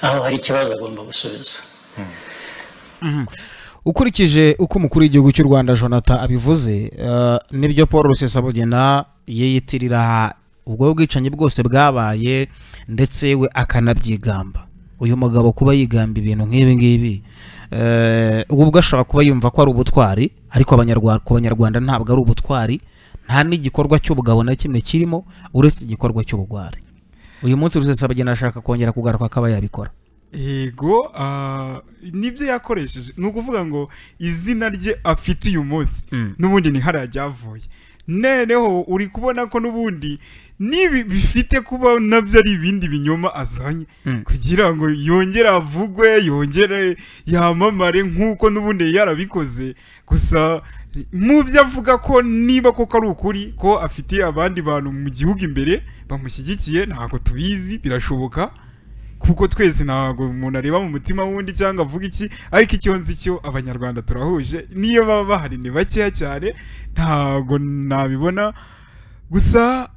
aho hari ikibazo agomba gusubiza ukurikije uko umukuru w'igihugu cy'u rwanda jonathan abivuze eh, nibyo paul rusesabugina yiyitirira ubwo bwicanyi bwose bwabaye ndetse we akanabyigamba uyu mugabo kuba yigamba ibintu nk'ibi ngibi eh, ubwo ubwo ashobora kuba yumva ko ari ubutwari ariko abanyarwa- ku banyarwanda ntabwo ari ubutwari nta n'igikorwa cy'ubugabo na kimwe kirimo uretse igikorwa cy'ubugwari uyu munsi rusesabugina ashaka kongera kugaruka akaba yabikora yego ah, nibyo yakoresheje ni ukuvuga ngo izina rye afite uyu munsi n'ubundi ni hariya ryavuye noneho uri kubona ko n'ubundi nibi bifite kuba nabyo ari ibindi binyoma azanye kugira ngo yongere avugwe yongere yamamare nk'uko n'ubundi yari yarabikoze gusa mu byo avuga ko niba koko ari ukuri ko afitiye abandi bantu mu gihugu imbere bamushyigikiye ntabwo tubizi birashoboka kuko twese ntabwo umuntu areba mu mutima w'undi cyangwa avuga iki ariko icyo nzi cyo abanyarwanda turahuje niyo baba bahari ni bakeya cyane ntabwo nabibona gusa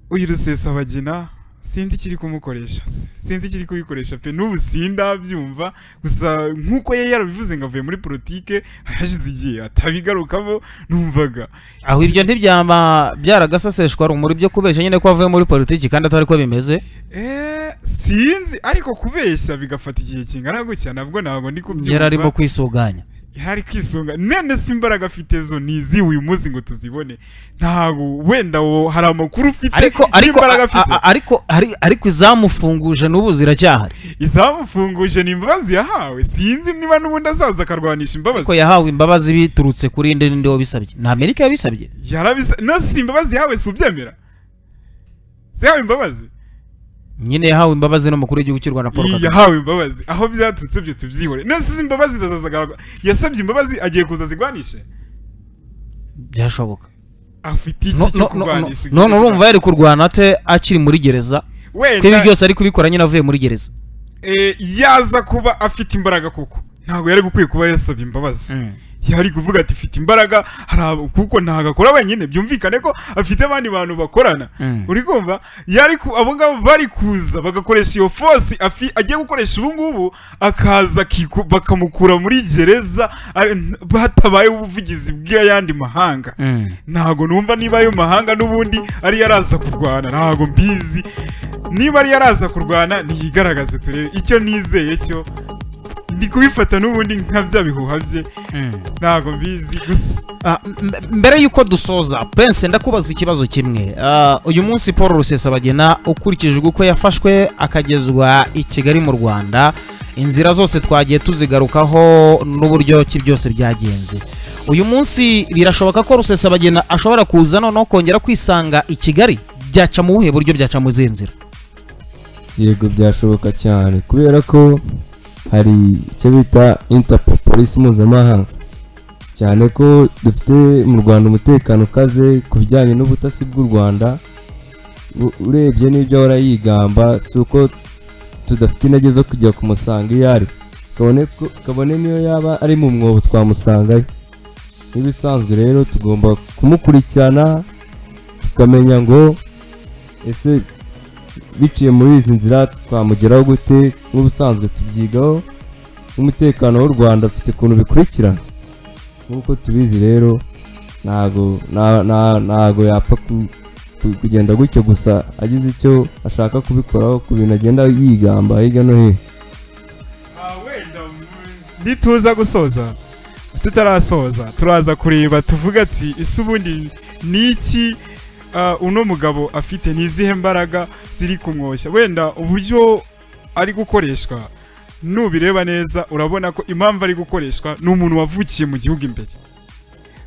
uyu rusesabagina sinzi ikiri kumukoresha sinzi ikiri kubikoresha pe n'ubu sindabyumva gusa nk'uko yari yarabivuze ngo avuye muri politike hashize igihe atabigarukamo numvaga aho ibyo ntibyaba byaragasaseshwa rumuri byo kubeshya nyine ko avuye muri politiki kandi atari ko bimeze Eh, sinzi ariko kubeshya bigafata igihe kingana gutya nabwo ntabwo ndi kubyumva yari arimo kwisuganya yari kwisunga none si imbaraga afite zo nizi uyu munsi ngo tuzibone ntabwo wenda wo hari amakuru ufite ariko ariko n'imbaraga a- afite a- ariko ari- ariko izamufunguje n'ubu ziracyahari izamufunguje ni imbabazi yahawe sinzi niba n'ubundi azaza akarwanisha ariko imbabazi yahawe imbabazi biturutse kuri inde n'inde wabisabye ni amerika yabisabye yarabisa no si imbabazi yahawe si ubyemera si yahawe imbabazi nyine yahawe imbabazi n'umukuru w'igihugu cy'u rwanda paul kagame yahawe imbabazi aho byaturutse byo tubyihore nasize imbabazi ndazazagaragwa yasabye imbabazi agiye kuza azigwanishe byashoboka afite iki No- cyo no- no- no- kurwanisha none urumva yari kurwana ate akiri muri gereza ko ibi wenda byose ari kubikora nyine avuye muri gereza eh, yaza kuba afite imbaraga koko ntabwo yari gukwiye kuba yasabye imbabazi yari kuvuga ati mfite imbaraga hari abo- kuko ntabwo akora wenyine byumvikane ko afite abandi bantu bakorana Mm. uri kumva yari ku- abo ngabo bari kuza bagakoresha iyo fosi afi- agiye gukoresha ubu ngubu akaza akiku- bakamukura muri gereza ari- n- hatabaye ubuvugizi bw'ayandi mahanga Mm. ntabwo numva niba ayo mahanga n'ubundi ari yaraza kurwana ntabwo mbizi niba ari yaraza kurwana niyigaragaze turebe icyo nizeye cyo ndi kubifata n'ubundi nka bya bihuha bye Mm. ntabwo mbizi gusa Ah, mbe- mbere y'uko dusoza prince ndakubaza ikibazo kimwe Ah, uyu munsi paul rusesabagena ukurikijwe uko yafashwe akagezwa i kigali mu rwanda inzira zose twagiye tuzigarukaho n'uburyo ki byose byagenze uyu munsi birashoboka ko rusesabagena ashobora kuza noneho kongera kwisanga i kigali byaca mu buhe buryo byaca mu zihe nzira yego byashoboka cyane kubera ko hari icyo bita interpol polisi mpuzamahanga cyane ko dufite mu rwanda umutekano ukaze ku bijyanye n'ubutasi bw'u rwanda u- urebye n'ibyo ahora yigamba si uko tudafite intege zo kujya kumusanga iyo ari kabone ko- kabone niyo yaba ari mu mwobo twamusangayo nk'ibisanzwe rero tugomba kumukurikirana tukamenya ngo ese biciye muri izi nzira twamugeraho gute nk'ubusanzwe tubyigaho n'umutekano w'u rwanda ufite ukuntu bikurikirana nk'uko tubizi rero ntago nta- nta- ntago yapfa ku- ku- kugenda gutyo gusa agize icyo ashaka kubikoraho ku bintu agenda yigamba hirya no hino nituza gusoza tutarasoza turaza kureba tuvuga ati ese ubundi ni iki ah, uno mugabo afite ni izihe mbaraga ziri kumwoshya wenda uburyo ari gukoreshwa nubireba neza urabona ko impamvu ari gukoreshwa ni umuntu wavukiye mu gihugu imbere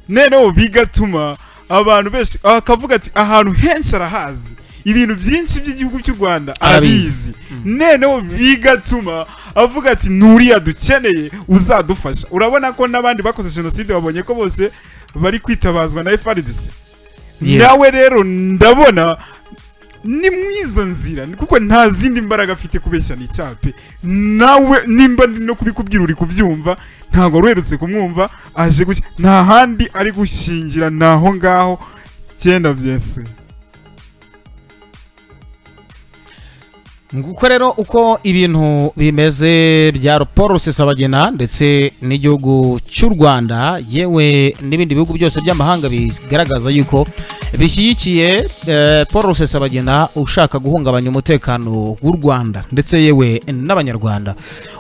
noneho bigatuma abantu benshi akavuga ati ahantu henshi arahazi ibintu byinshi by'igihugu cy'u rwanda Arabizi. arabizi noneho bigatuma avuga ati nturiya dukeneye uzadufasha urabona ko n'abandi bakoze jenoside babonye ko bose bari kwitabazwa na frdc Yeah. nawe rero ndabona ni mu izo nzira kuko nta zindi mbaraga afite kubeshya ni icyaha pe nawe nimba ndi no kubikubwira uri kubyumva ntabwo wari uherutse kumwumva aje gushya nta handi ari gushingira ni aho ngaho cyenda byese nguko rero uko ibintu bimeze bya paul rusesabagina ndetse n'igihugu cy'u rwanda yewe n'ibindi bihugu byose by'amahanga bigaragaza yuko bishyigikiye eh, paul rusesabagina ushaka guhungabanya umutekano w'u rwanda ndetse yewe n'abanyarwanda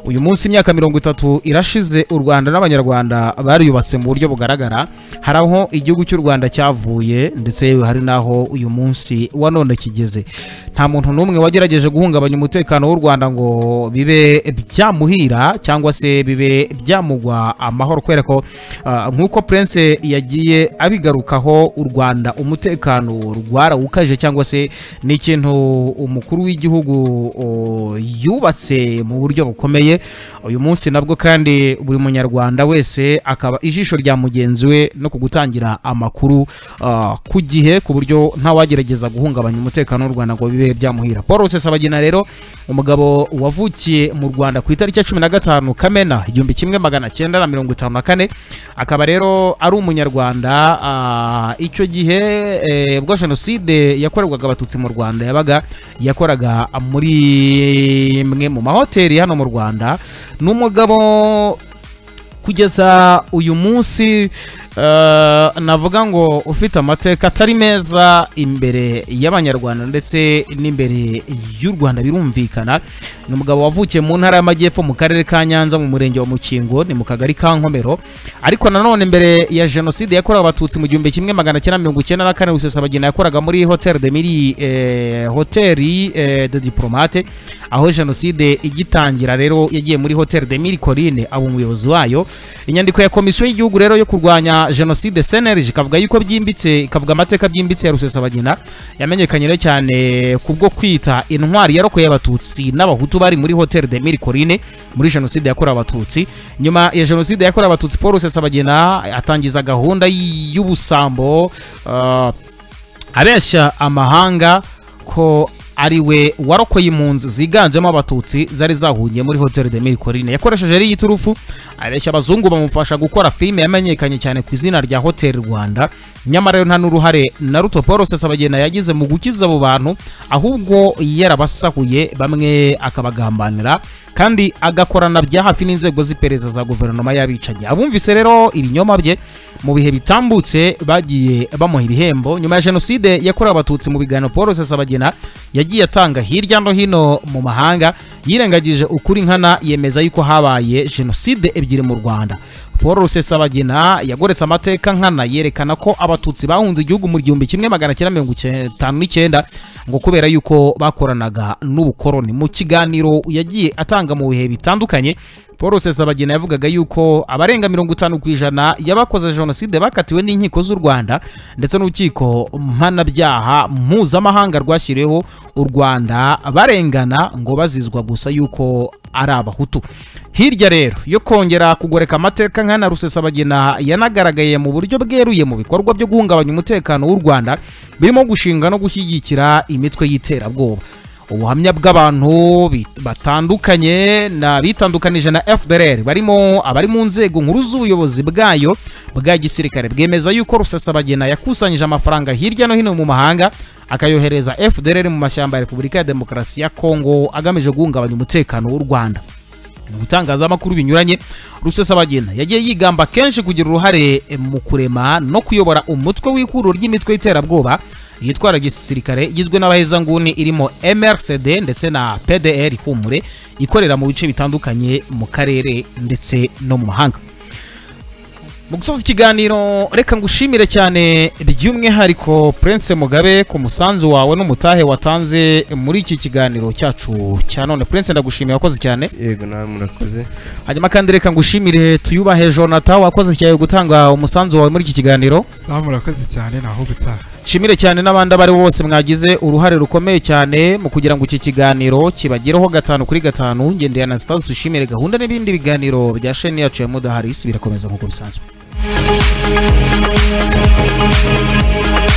uyu munsi imyaka mirongo itatu irashize u rwanda n'abanyarwanda bariyubatse mu buryo bugaragara hari aho igihugu cy'u rwanda cyavuye ndetse yewe hari n'aho uyu munsi wa none kigeze nta muntu n'umwe wagerageje guhungabanya umutekano w'u rwanda ngo bibe byamuhira cyangwa se bibe byamugwa amahoro kubera ko ah, nk'uko prince yagiye abigarukaho u rwanda umutekano rwarawukaje cyangwa se ni ikintu umukuru w'igihugu o, yubatse mu buryo bukomeye uyu munsi nabwo kandi buri munyarwanda wese akaba ijisho rya mugenzi we no ku gutangira amakuru ah, ku gihe ku buryo ntawagerageza guhungabanya umutekano w'u rwanda ngo bibe byamuhira paul rusesabagina rero umugabo wavukiye mu rwanda ku itariki ya cumi na gatanu kamena igihumbi kimwe magana cyenda na mirongo itanu na kane akaba rero ari umunyarwanda ah, icyo gihe eh, ubwo jenoside yakorerwaga abatutsi mu rwanda yabaga yakoraga muri mwe mu mahoteli hano mu rwanda ni umugabo kugeza uyu munsi eh, navuga ngo ufite amateka atari meza imbere y'abanyarwanda ndetse n'imbere y'u rwanda birumvikana ni umugabo wavukiye mu ntara y'amajyepfo mu karere ka nyanza mu murenge wa mukingo ni mu kagari ka nkomero ariko nanone mbere ya jenoside yakorewe abatutsi mu gihumbi kimwe magana cyenda mirongo icyenda na kane rusesabagina yakoraga muri hoteli de miri eh, hoteli eh, de diplomate aho jenoside igitangira rero yagiye muri hoteli de mille corine aba umuyobozi wayo inyandiko ya komisiyo y'igihugu rero yo kurwanya na jenoside cnlg ikavuga yuko byimbitse ikavuga amateka byimbitse ya rusesabagina yamenyekanye rero cyane kubwo kwita intwari yarokoye abatutsi n'abahutu bari muri hotel de mille corine muri jenoside yakorewe abatutsi nyuma ya jenoside yakorewe abatutsi paul rusesabagina atangiza gahunda y- y'ubusambo ah, abeshya amahanga ko ari we warokoye impunzi ziganjemo abatutsi zari zahungiye muri hotel de mille corine yakoresheje ari iturufu abeshya abazungu bamufasha gukora filime yamenyekanye cyane ku izina rya hotel rwanda nyamara rero nta n'uruhare na ruto paul rusesabagina yagize mu gukiza abo bantu ahubwo yarabasahuye bamwe akabagambanira kandi agakorana bya hafi n'inzego z'iperereza za guverinoma y'abicanyi abumvise rero ibinyoma bye mu bihe bitambutse bagiye bamuha ibihembo nyuma ya jenoside yakorewe abatutsi mu biganiro paul rusesabagina yagiye atanga hirya no hino mu mahanga yirengagije ukuri nkana yemeza yuko habaye jenoside ebyiri mu rwanda paul rusesabagina yagoretse amateka nkana yerekana ko abatutsi bahunze igihugu mu gihumbi kimwe magana cyenda mirongo icyenda- itanu n'icyenda ngo kubera yuko bakoranaga n'ubukoroni mu kiganiro yagiye atanga mu bihe bitandukanye paul rusesabagina yavugaga yuko abarenga mirongo itanu ku ijana y'abakoze jenoside bakatiwe n'inkiko z'u rwanda ndetse n'urukiko mpanabyaha mpuzamahanga rwashyiriweho u rwanda barengana ngo bazizwa gusa yuko ari abahutu hirya rero yo kongera kugoreka amateka nkana rusesabagina yanagaragaye mu buryo bweruye mu bikorwa byo guhungabanya umutekano w'u rwanda birimo gushinga no gushyigikira imitwe y'iterabwoba ubuhamya bw'abantu bi- batandukanye na bitandukanije na fdr barimo abari mu nzego nkuru z'ubuyobozi bwayo bwa gisirikare bwemeza yuko rusesabagina yakusanyije amafaranga hirya no hino mu mahanga akayohereza fdr mu mashyamba ya repubulika ya demokarasi ya kongo agamije guhungabanya umutekano w'u rwanda mu bitangazamakuru binyuranye rusesabagina yagiye yigamba kenshi kugira uruhare mu kurema no kuyobora umutwe w'ikuru ry'imitwe y'iterabwoba yitwara gisirikare igizwe n'abahezanguni irimo mrcd ndetse na pdr humure ikorera mu bice bitandukanye mu karere ndetse no mu mahanga mu gusoza ikiganiro reka ngushimire cyane by'umwihariko prince mugabe ku musanzu wawe n'umutahe watanze muri iki kiganiro cyacu cya none prince ndagushimiye wakoze cyane yego namwe murakoze hanyuma kandi reka ngushimire tuyubahe jonathan wakoze cyane gutanga umusanzu wawe muri iki kiganiro sawa murakoze cyane naho gutaha nshimire cyane n'abandi abo ari bo bose mwagize uruhare rukomeye cyane mu kugira ngo iki kiganiro kibagereho gatanu kuri gatanu ngendeye na sitazi dushimire gahunda n'ibindi biganiro bya sheni yacu ya mudaharisi birakomeza nk'uko bisanzwe